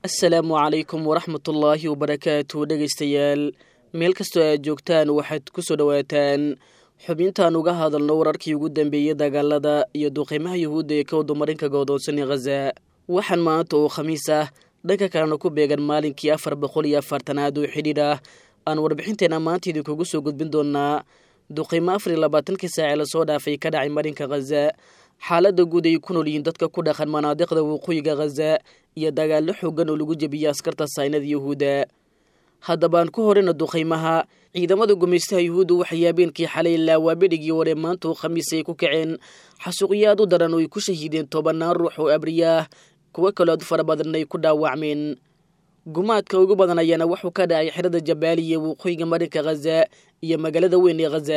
asalaamu calaykum waraxmatullaahi wabarakaatu dhegaystayaal meel kastoo aad joogtaan waxaad ku soo dhowaataan xubintaan uga hadalno wararkii ugu dambeeyey dagaalada iyo duqiimaha yuhuudda ee ka wadumarinka goodoonsanee khaza waxaan maanta oo khamiis ah dhanka kalena ku beegan maalinkii afar boqol iyo afartanaad oo xidhiidh ah aan warbixinteena maanta idinkugu soo gudbin doonaa duqiimo afar iyo labaatankii saace lasoo dhaafay ka dhacay marinka khaza xaaladda guud ay ku nool yihiin dadka ku dhaqan manaadiqda waqooyiga khaza iyo dagaallo xoogan oo lagu jebiyey askarta saynada yuhuudda haddaba aan ku horeyna duqaymaha ciidamada gumaystaha yuhuudda waxay habeenkii xalay ilaa waabedhigii hore maanta oo khamiis ay ku kaceen xasuuqyo aad u daran oo ay ku shahiideen tobannaan ruux oo abriyaah kuwo kaloo aad u fara badan ay ku dhaawacmeen gumaadka ugu badan ayaana wuxuu ka dhacay xerada jabaaliya waqooyiga marinka khaza iyo magaalada weyn ee khaza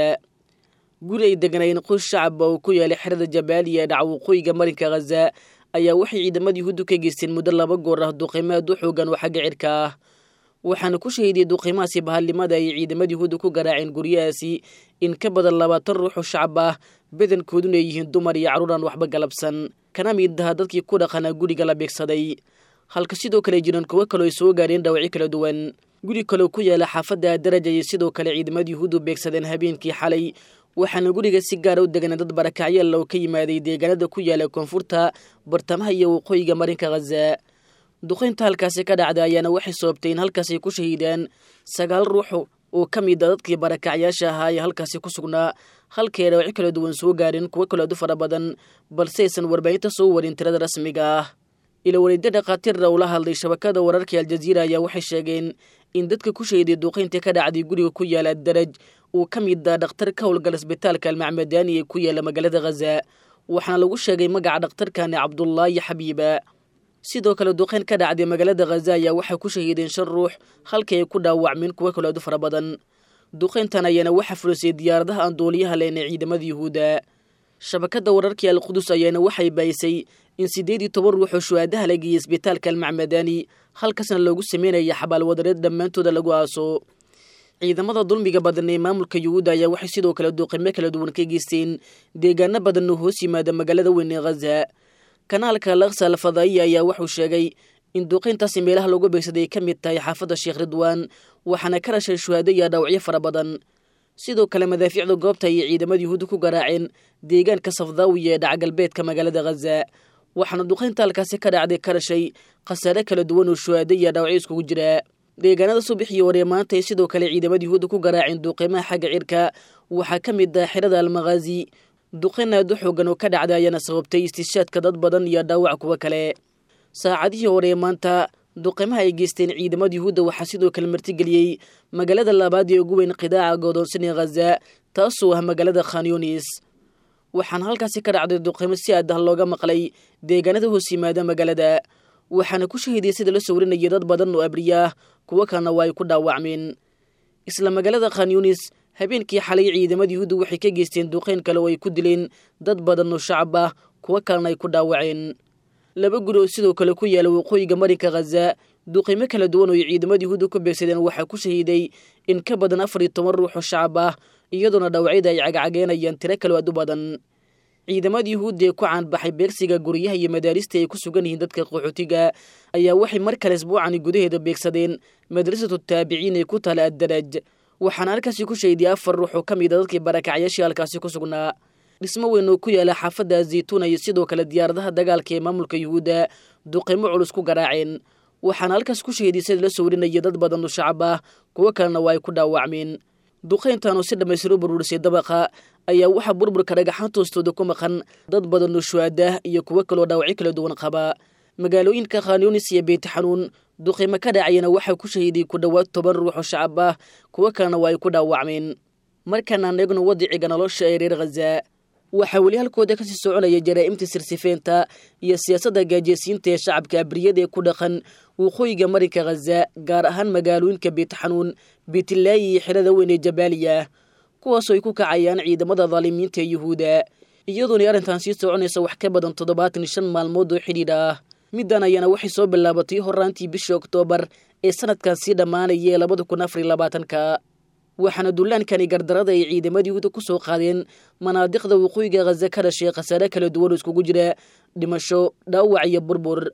guri ay deganaayeen qoys shacaba oo ku yaalay xerada jabaaliya ee dhaca waqooyiga marinka khaza ayaa waxay ciidamada yuhuuddu ka geysteen muddo laba goor ah duqiimo aad u xoogan oo xagga cirka ah waxaana ku shahiidiyey duqiimahaasi bahalnimada ay ciidamada yuhuudda ku garaaceen guryahaasi in ka badan labaatan ruux oo shacab ah badankooduna ay yihiin dumar iyo carruur aan waxba galabsan kana mid aha dadkii ku dhaqanaa guriga la beegsaday halka sidoo kale jiran kuwo kaloo ay soo gaadheen dhaawacyo kala duwan guri kaleo ku yaala xaafadda daraja ayay sidoo kale ciidamada yuhuuddu beegsadeen habeenkii xalay waxaana guriga si gaara u deganaa dad barakacyaal oo ka yimaaday deegaanada ku yaala koonfurta bartamaha iyo waqooyiga marinka khaza duqaynta halkaasi ka dhacda ayaana waxay sababtay in halkaas ay ku shahiidaan sagaal ruux oo ka mid a dadkii barakacyaasha ahaa ee halkaasi ku sugnaa halkay dhaawacyo kala duwan soo gaareen kuwo kaloo aad u fara badan balse aysan warbaahinta soo warin tirada rasmiga ah ila waliidyo dhakhaatiirna ula hadlay shabakada wararka aljaziira ayaa waxay sheegeen in dadka ku shahiiday duqayntii ka dhacday guriga ku yaala daraj uu ka mid ah dhakhtar ka howlgala isbitaalka almacmadaani ee ku yaala magaalada khaza waxaana lagu sheegay magaca dhakhtarkani cabdullaahi xabiiba sidoo kale duqayn ka dhacday magaalada khaza ayaa waxay ku shahiideen shan ruux halkii ay ku dhaawacmeen kuwo kaloo aad u fara badan duqayntan ayaana waxaa fulisay diyaaradaha aan duuliyaha leen ee ciidamada yuhuudda shabakadda wararkii alqudus ayaana waxay baayisay in siddeed iyo toban ruux oo shuhaadaha la geeyey isbitaalka almacmadaani halkaasna loogu sameynaya xabaalwadareed dhammaantooda lagu aaso ciidamada dulmiga badan ee maamulka yuhuudda ayaa waxay sidoo kale duqimo kala duwan ka geysteen deegaano badan oo hoos yimaada magaalada weyn ee khaza kanaalka laksa alfadaa'iya ayaa wuxuu sheegay in duqayntaasi meelaha lagu beegsaday ay ka mid tahay xaafadda sheekh ridwaan waxaana ka dhashay shuhaado iyo dhaawacyo fara badan sidoo kale madaafiicda goobta ayay ciidamada yuhuudda ku garaaceen deegaanka safdaawiya ee dhacgalbeedka magaalada khaza waxaana duqaynta halkaasi ka dhacday ka dhashay khasaare kala duwan oo shuhaado iyo dhaawacyo iskugu jira deegaanada subaxii hore maanta ay sidoo kale ciidamada yuhuudda ku garaaceen duuqiimaha xagga cirka waxaa ka mid ah xerada almakhaazi duqayn aad u xoogan oo ka dhacday ayaana sababtay istishaadka dad badan iyo dhaawac kuwo kale saacadihii hore maanta duqiimaha ay geysteen ciidamada yuhuudda waxaa sidoo kale martigeliyey magaalada labaad ee ugu weyn qidaaca goodoonsan ee khaza taasoo ah magaalada khanyunis waxaana halkaasi ka dhacday duqiimo si aad ah looga maqlay deegaanada hoos yimaada magaalada waxaana ku shahiidiyay sida la sawrinayay dad badan oo abriyaah kuwo kalena waa ay ku dhaawacmeen isla magaalada khanyunis habeenkii xalay ciidamada yuhuudda waxay ka geysteen duqayn kale oo ay ku dileen dad badan oo shacab ah kuwo kalena ay ku dhaawaceen laba guri oo sidoo kale ku yaala waqooyiga marinka khaza duqiimo kala duwan oo ay ciidamada yuhuudda ku beegsadeen waxaa ku shahiiday in ka badan afar iyo toban ruux oo shacab ah iyadoona dhaawacyada ay cagacageenayaan tiro kaloo aad u badan ciidamada yuhuudda ee ku caanbaxay beegsiga guryaha iyo madaarista ay ku sugan yihiin dadka qaxootiga ayaa waxay mar kale isbuucani gudaheeda beegsadeen madrasatu taabiciin ee ku taala addaraj waxaana halkaasi ku shahiday afar ruux oo ka mid a dadkii barakacyaashii halkaasi ku sugnaa dhismo weyn oo ku yaala xaafadda zaytuuna iyo sidoo kale diyaaradaha dagaalka ee maamulka yuhuudda duqiimo culus ku garaaceen waxaana halkaas ku shahiday sida la sawrinaya dad badan oo shacab ah kuwo kalena waa ay ku dhaawacmeen duqayntan oo si dhammaystiru burburisay dabaqa ayaa waxaa burburka dhagaxaan toostooda ku maqan dad badan oo shuhaadah iyo kuwo kaloo dhaawacyo kala duwan qaba magaalooyinka khanyunis iyo beytixanuun duqiimo ka dhacayana waxaa ku shahiiday ku dhowaad toban ruux oo shacab ah kuwo kalena waa ay ku dhaawacmeen markaanaan eegno wadiciga nolosha ee reer khaza waxaa weli halkooda kasii soconaya jaraa'imta sirsifeynta iyo siyaasadda gaajeysiinta ee shacabka abriyada ee ku dhaqan waqooyiga marinka khaza gaar ahaan magaalooyinka beytixanuun beytlaayi iyo xerada weyn ee jabaaliya kuwaasoo ay ku kacayaan ciidamada daalimiinta ee yuhuudda iyadoonay arrintan sii soconaysa wax ka badan toddobaatan iyo shan maalmood oo xidhiidh ah middan ayaana waxay soo bilaabatay horaantii bishii oktoobar ee sanadkan sii dhammaanaya ee labada kun afar iyo labaatanka waxaana dullaankani gardarada ay ciidamada yuhuudda ku soo qaadeen manaadiqda waqooyiga khaza ka dhashay khasaare kala duwan oo iskugu jira dhimasho dhaawac iyo burbur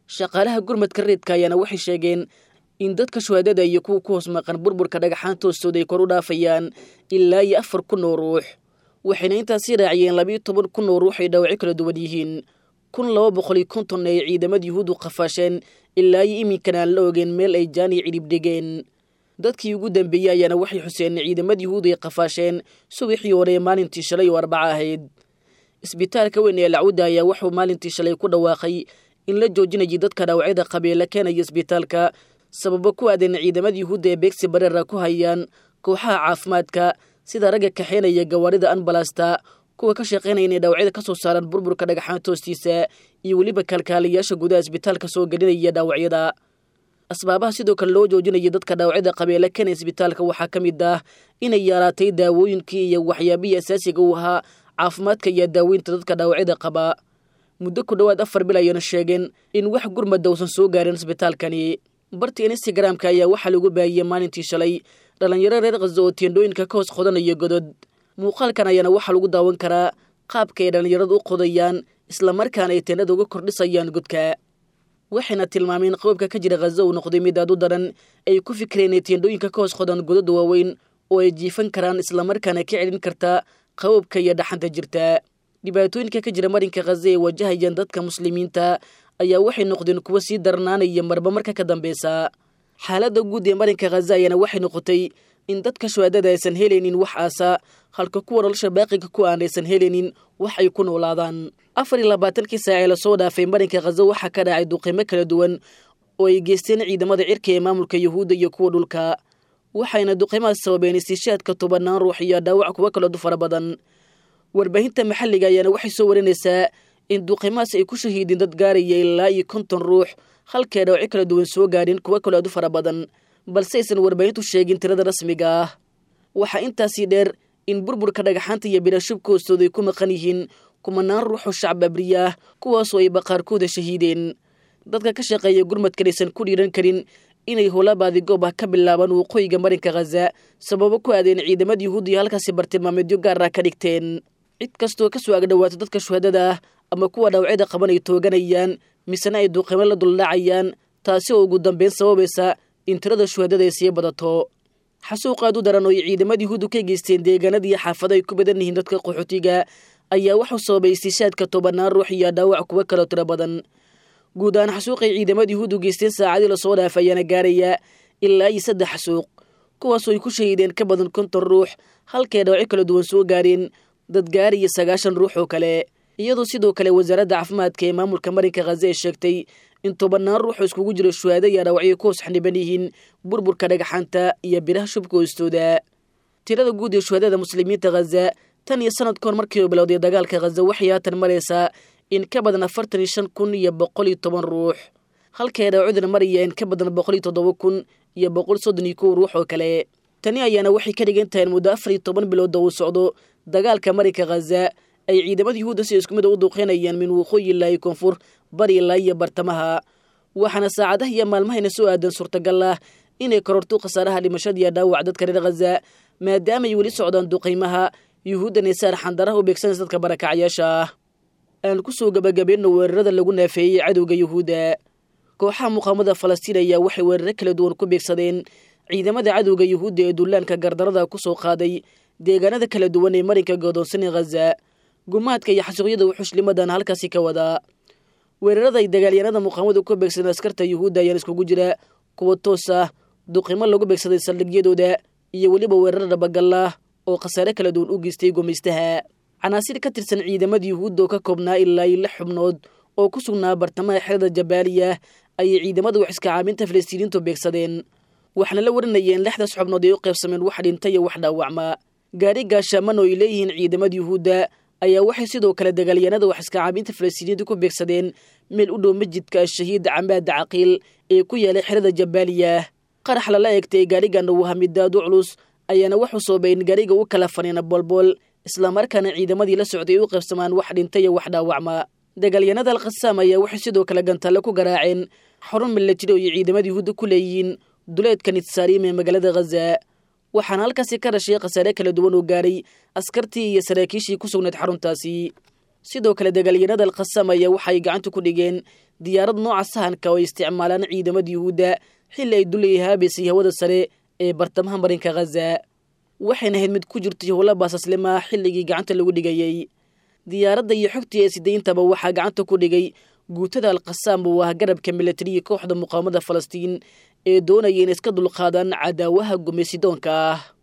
shaqaalaha gurmadka reedka ayaana waxay sheegeen in dadka shuhaadada iyo kuwa ku hoos maqan burburka dhagaxaanta hoostooda ay kor u dhaafayaan ilaa iyo afar kun oo ruux waxayna intaasii raaciyeen labiiyo toban kun oo ruux ay dhaawacyo kala duwan yihiin kun laba boqol iyo konton ay ciidamada yuhuuddu qafaasheen ilaa iyo iminkana aan la ogeen meel ay jaaniya cidhib dhigeen dadkii ugu dambeeyey ayaana waxay xuseen ciidamada yuhuud ay qafaasheen subaxii hore ee maalintii shalay oo arbaca ahayd isbitaalka weyn ee lacwudda ayaa wuxuu maalintii shalay ku dhawaaqay in la joojinayay dadka dhaawacyada qabeela keenaya isbitaalka sababo ku aadan ciidamada yuhuudda ee beegsi bareera ku hayaan kooxaha caafimaadka sida ragga kaxeynaya gawaarida anbalasta kuwa ka shaqaynaya inay dhaawacyada ka soo saaraan burburka dhagaxaanta hoostiisa iyo weliba kaalkaaliyaasha gudaha isbitaalka soo gelinaya dhaawacyada asbaabaha sidoo kale loo joojinayay dadka dhaawacyada qabeela keenaya isbitaalka waxaa ka mid ah inay yaraatay daawooyinkii iyo waxyaabihii asaasiga u ahaa caafimaadka iyo daaweynta dadka dhaawacyada qaba muddo ku dhowaad afar bil ayayna sheegeen in wax gurmada uusan soo gaarin isbitaalkani barta instagramka ayaa waxaa lagu baahiyey maalintii shalay dhallinyaro reer khaza oo teendhooyinka ka hoos qodanaya godod muuqaalkan ayaana waxaa lagu daawan karaa qaabka ay dhallinyaradu u qodayaan islamarkaana ay teendhada uga kordhisayaan godka waxayna tilmaameen qoobka ka jira khaza uu noqday mid aad u daran ay ku fikireen inay teendhooyinka ka hoos qodan godada waaweyn oo ay jiifan karaan islamarkaana ka celin kartaa qaboobka iyo dhaxanta jirta dhibaatooyinka ka jira marinka khaza ee wajahayaan dadka muslimiinta ayaa waxay noqdeen kuwo sii darnaanaya marba marka ka dambeysa xaaladda guud ee marinka khaza ayaana waxay noqotay in dadka shuhaadada aysan helaynin wax aasa halka kuwa nolosha baaqiga ku aan aysan helaynin wax ay ku noolaadaan afar iyo labaatankii saac ee lasoo dhaafay marinka khaza waxaa ka dhacay duqimo kala duwan oo ay geysteen ciidamada cirka ee maamulka yuhuudda iyo kuwa dhulka waxayna duqimahaas sababeen istiishaadka tobanaan ruux iyo dhaawac kuwo kaloo du fara badan warbaahinta maxalliga ayaana waxay soo warinaysaa in duqimahaas ay ku shahiideen dad gaaraya ilaa iyo konton ruux halkay dhaawacyo kala duwan soo gaadhin kuwo kaloo aad u fara badan balse aysan warbaahintu sheegin tirada rasmiga ah waxaa intaasii dheer in burburka dhagaxaanta iyo birashubka hoostooda ay ku maqan yihiin kumanaan ruuxoo shacab abriya ah kuwaasoo ay baqaarkooda shahiideen dadka ka shaqeeya gurmadkan aysan ku dhiiran karin inay howlabaadi goob ah ka bilaabaan waqooyiga marinka khaza sababo ku aadeen ciidamada yuhuudiya halkaasi bartilmaameedyo gaar ah ka dhigteen cid kastoo kasoo agdhawaato dadka shuhadada ah ama kuwa dhaawacyada qaban ay tooganayaan misena ay duqimo la duldhacayaan taasi oo ugu dambeyn sababaysa in tirada shuhadada ay sii badato xasuuq aad u daran oo ay ciidamada yuhuuddu ka geysteen deegaanadii xaafado ay ku badan yihiin dadka qaxootiga ayaa waxuu sababay istiishaadka tobanaan ruux iyo dhaawac kuwo kaloo tiro badan guud ahaan xasuuqay ciidamada yuhuuddu geysteen saacadii lasoo dhaafay ayaana gaaraya ilaa iyo saddex xasuuq kuwaasoo ay ku shahiideen ka badan konton ruux halkay dhaawacyo kala duwan soo gaareen dad gaariya sagaashan ruux oo kale iyadoo sidoo kale wasaaradda caafimaadka ee maamulka marinka khaza ay sheegtay in tobanaan ruuxoo iskugu jiro shuhaado iyo dhaawacyo ku hoos xaniban yihiin burburka dhagaxaanta iyo biraha shubka hoostooda tirada guud ee shuhadada muslimiinta khaza tan iyo sanad kahor markii uu bilowday dagaalka khaza waxay haatan maraysaa in ka badan afartan iyo shan kun iyo boqol iyo toban ruux halkay dhaawacduna maraya in ka badan boqol iyo toddoba kun iyo boqol soddon iyo kow ruux oo kale tani ayaana waxay ka dhigan tahay in muddo afar iyo toban bilooda uu socdo dagaalka marinka khaza ay ciidamada yuhuudda si isku mid u duuqeynayaan min waqooyi ilaa iyo koonfur bari ilaa iyo bartamaha waxaana saacadaha iyo maalmahayna soo aadan suurtagal ah inay kororto khasaaraha dhimashada iyo dhaawac dadka reer khaza maadaamaay weli socdaan duqaymaha yuhuuddan ay saar xandaraha u beegsanaysa dadka barakacyaasha ah aan ku soo gabagabayno weerarada lagu naafeeyey cadowga yuhuudda kooxaha muqaamada falastiin ayaa waxay weeraro kala duwan ku beegsadeen ciidamada cadowga yuhuudda ee dullaanka gardarada ku soo qaaday deegaanada kala duwan ee marinka godoonsan ee khaza gumaadka iyo xasuuqyada wuxushlimadan halkaasi ka wadaa weerarada ay dagaalyanada muqaamadu ku beegsadeen askarta yuhuudda ayaan iskugu jira kuwa toos ah duqimo lagu beegsaday saldhigyadooda iyo weliba weerar dhabagallah oo khasaare kala duwan u geystay gumaystaha canaasir ka tirsan ciidamada yuhuudda oo ka koobnaa ilaa iyo lix xubnood oo ku sugnaa bartamaha xerada jabaaliya ayay ciidamada wax iska caabinta falastiiniintu beegsadeen waxaana la warinayeen lixdaas xubnood ay u qaybsameen wax dhinta iyo wax dhaawacma gaari gaashaaman oo ay leeyihiin ciidamada yuhuudda ayaa waxay sidoo kale dagaalyanada wax iska caabinta falastiiniyiinta ku beegsadeen meel u dhow masjidka ashahiid camaada caqiil ee ku yaalay xerada jabaaliya qarax lala eegtay gaarigan uu hamidaad u culus ayaana waxuu soobay in gaariga u kala faniina boolbool islamarkaana ciidamadii la socday ay u qaybsamaan wax dhinta iyo wax dhaawacma dagaalyanada alkhasaam ayaa waxay sidoo kale gantalle ku garaaceen xarun milatari oo ay ciidamada yuhuudda ku leeyihiin duleedka nitsaariim ee magaalada khaza waxaana halkaasi ka dhashay khasaare kala duwan oo gaaray askartii iyo saraakiishii ku sugnayd xaruntaasi sidoo kale dagaalyanada alkhasam ayaa waxay gacanta ku dhigeen diyaarad nooca sahanka oo ay isticmaalaan ciidamada yuhuudda xilli ay dulayay haabaysay hawada sare ee bartamaha marinka khaza waxayna ahayd mid ku jirtay howla baasaslima xilligii gacanta lagu dhigayey diyaaradda iyo xogtii ee sidayntaba waxaa gacanta ku dhigay guutada alkhasaam oo ah garabka milatariya kooxda muqaawamada falastiin ee doonaya in iska dulqaadaan cadaawaha gumaysidoonka ah